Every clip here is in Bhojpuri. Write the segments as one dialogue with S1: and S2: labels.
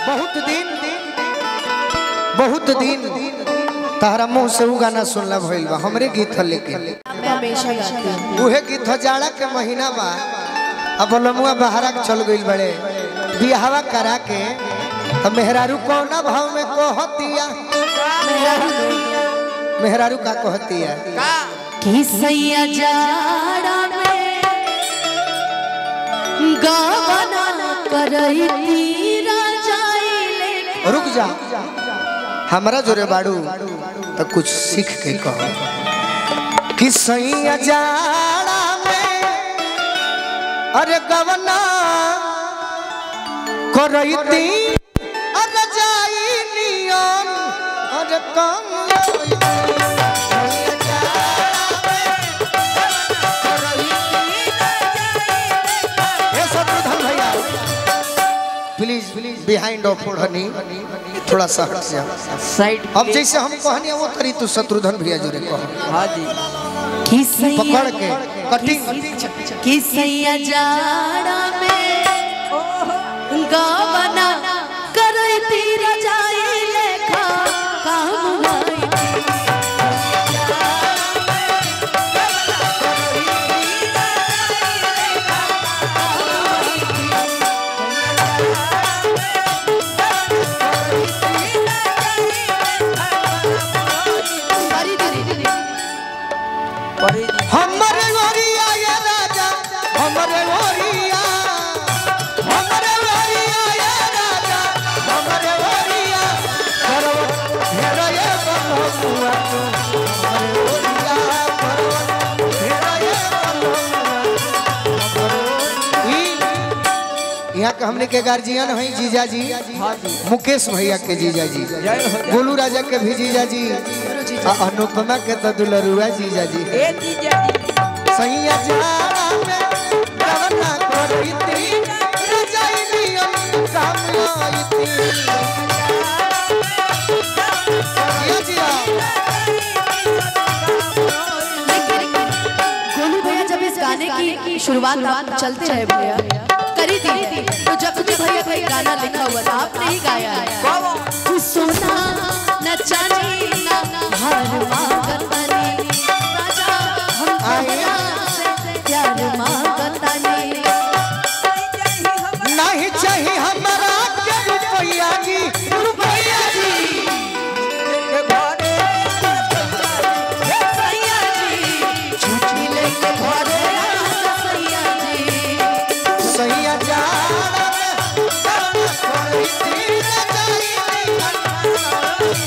S1: बहुत दिन बहुत दिन तारा मुंह से उ गाना सुनला भइल बा हमरे गीत ह लेकिन
S2: मैं हमेशा गाती हूँ
S1: उहे गीत ह जाड़ा के महीना बा अब लमुआ बहरा के चल गइल बड़े बियाहवा करा के त मेहरारू कौना भाव में कहतिया मेहरारू का कहतिया
S2: कि सैया जाड़ा में गावना करई तीरा जाइले
S1: रुक जा हमरा जोरे बाड़ू तो कुछ सीख के कहो कि सैया जाड़ा में अरे गवना करैती अरे जाई नियम अरे कम सैया जाड़ा में ए शत्रुघ्न भैया प्लीज प्लीज बिहाइंड ऑफ ओढ़नी थोड़ा सा हट जा
S3: साइड
S1: अब जैसे हम कहनी वो करी तू शत्रुघ्न भैया जोरे कहो
S3: हाँ जी
S2: कि सैया
S1: पकड़ के कटिंग
S2: कि सैया जाड़ा में गावना करई तीरा जाइले खा काम आई करी दीदी दीदी
S3: परे जी
S1: हमरे गोरिया ये राजा हमरे गोरिया हमरे गोरिया ये राजा हमरे गोरिया करवत घेरा ये बलहुआ तू हमरे गोरिया करवत घेरा ये बलहुआ यहाँ के हमने के गार्जियन है जीजा जी
S3: हाँ जी
S1: मुकेश भैया के जीजा जी
S3: जय हो जय
S1: गोलू राजा के भी जीजा जी आ अनुपमा के तो दुलरुआ जीजा जी
S3: ए जीजा जी
S1: सैया जाड़ा में गवना करैती रजाई नियम काम आईती जिया जिया
S2: गोलू भैया जब इस गाने की शुरुआत आप चलते रहे भैया करी थी तो जब भी भैया कोई गाना लिखा हुआ था आपने ही गाया है तू सोना न चांदी न हार मांगत बनी राजा हम तोहरा से प्यार मांगत बनी
S1: नहीं चाहिए हमारा के रुपैया जी रुपैया जी
S2: सैया जी छुट्टी लेके घरे आ सैया जी
S1: सैया जाड़ा में गवना करैती रजाई नियम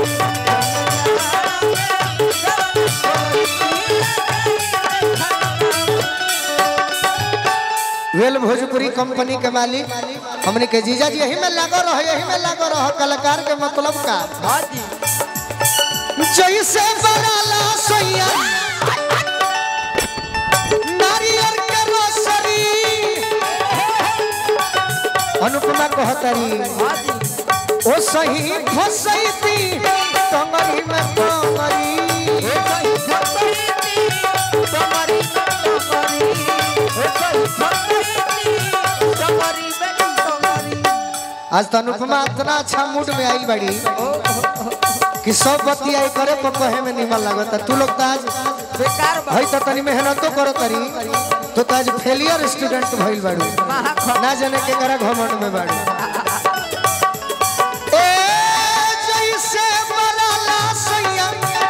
S1: वेल भोजपुरी कंपनी के मालिक हमने के जीजा जी यही में लागो रहो यही में लागो रहो कलाकार के मतलब का
S3: हाँ जी
S1: जैसे बराला सैया नारियल के रोसरी अनुपमा कहतरी
S3: हाँ जी
S1: ओ सही फसैती कमरी में कमरी आज तो अनुपमा इतना अच्छा मूड में आई बड़ी कि सब बतिया करे पर कहे में निमन लगता तू लोग तो आज
S3: बेकार बा-
S1: भाई तो तनी मेहनतो करो तरी तो तो आज फेलियर स्टूडेंट भइल बाड़ू
S3: महाखा-
S1: ना जाने के करा घमंड में बाड़ू ए जैसे बलाला सैया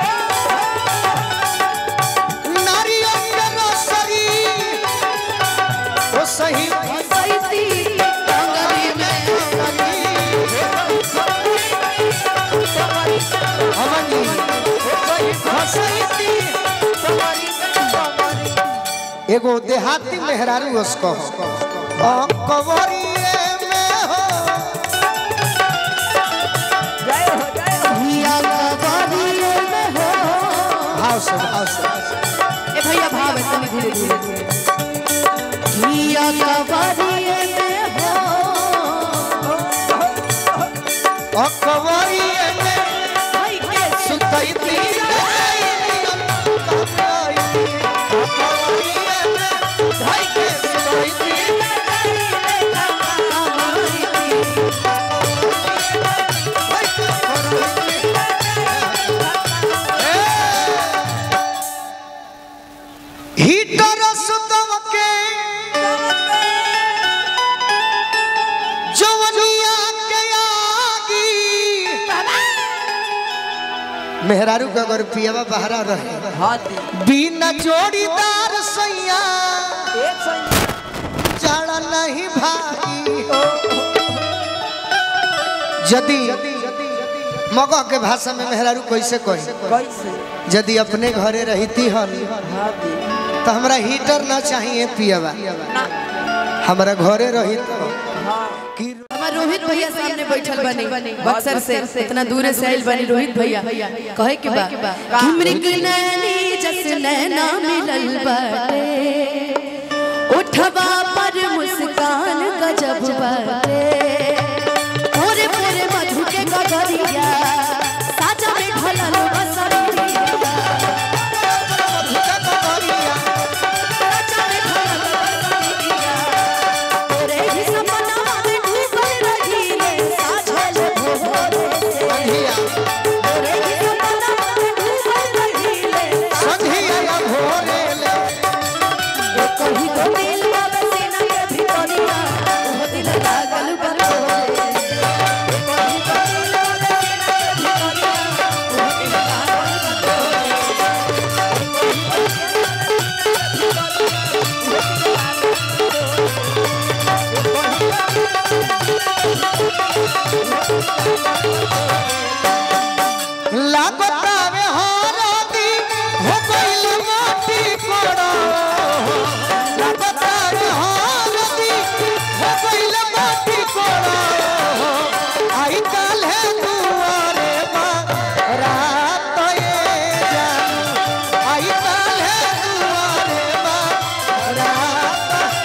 S1: नारियल के रोसरी ओ सही
S2: फसैती कंगरी में
S1: अमन जी फसैती एगो देहाती मेहरारू उसको कवरिए में हो
S3: जय हो जय हो
S2: भैया कवरिए में हो
S1: भाव से भाव से
S2: ए भैया भाव है तनी धीरे धीरे भैया कवरिए में हो
S1: कवरिए में
S2: भाई के
S1: सुतैती भाई के सुतैती
S2: कवरिए
S1: मेहरारू का अगर पियावा बहरा रहे
S3: हाँ दी
S1: बिना जोड़ीदार सैया
S3: एक सौ
S1: जाड़ा नहीं भागी यदि मगह के भाषा में मेहरारू कैसे कही
S3: कैसे
S1: यदि अपने घरे रहती हन
S3: हाँ दी
S1: तो हमरा हीटर ना चाहिए पियावा
S3: ना
S1: हमरा घरे रही तो
S3: हाँ
S1: कि
S2: हमार रोहित भैया सामने बैठल बने बक्सर से इतना दूर से आइल बने रोहित भैया कहे के बा कि मृग नैनी जस नैना मिलल बाटे उठवा पर मुस्कान गजब बाटे पूरे पूरे मधु के गगरिया साजा में ढलल बसरिया साजा में ढलल बसरिया तोरे ही सपना में डूबल रहीले साझल भोरे से
S1: संधिया
S2: तोरे ही सपना में डूबल रहीले
S1: संधिया भोरे ले
S2: कहीं तो दिल बाबे सीना के भीतरिया वो दिल लागल बतोरे कहीं तो दिल बाबे सीना के भीतरिया वो दिल लागल बतोरे
S1: लागतावे हारदी हो गइल माटी कोड़ा लागतावे हारदी हो गइल माटी कोड़ा आई काल है दुआरे बा रात ये जानू आई काल है दुआरे बा रात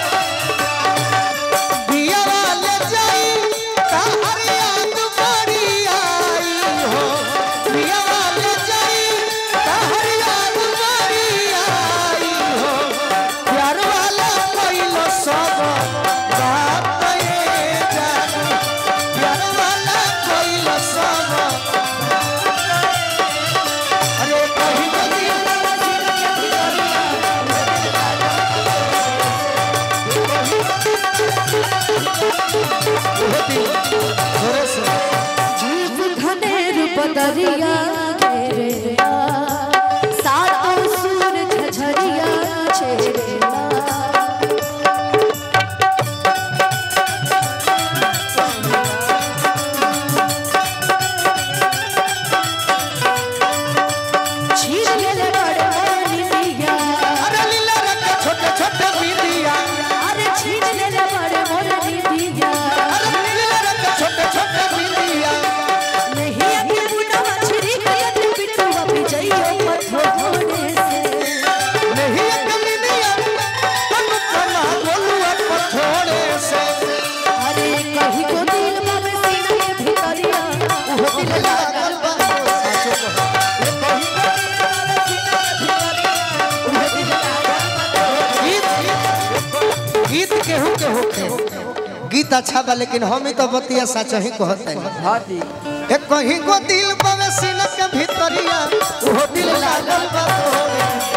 S1: दिया वाले जाई ताहर याद बड़ी आई हो दिया वाले जाई ताहर याद बड़ी आई हो प्यार वाला कोइलो सब बात ये जानू प्यार वाला कोइलो सब अरे कहीं तो दिल होती थोड़े से
S2: जीव घनेर बदरिया घेरेला सातों सूरज झरिया छेड़ेला छीन लेले बड़े मोनी दिया
S1: अरे लीला रंग छोटे छोटे बिंदिया
S2: अरे छीन लेले बड़े मोनी दिया
S1: अरे लीला रंग छोटे छोटे बिंदिया
S2: नहीं अभी बुढ़ा मछली कलत पिटुआ पिजइयो पथोने से
S1: नहीं एक बिंदिया तन कना गोलुआ पथोड़े से
S2: अरे कहीं को दिल बाबे सीना के भीतरिया वो दिल लागल बा
S1: साचो कहो
S2: वो दिल लागल बा
S1: गीत गीत केहू के होखे गीत अच्छा बा लेकिन हम ही तो बतिया सच ही कहते हैं
S3: हाँ दी
S1: एक कहीं को दिल पवे सीना के भीतरिया वो दिल लागल बा तोरे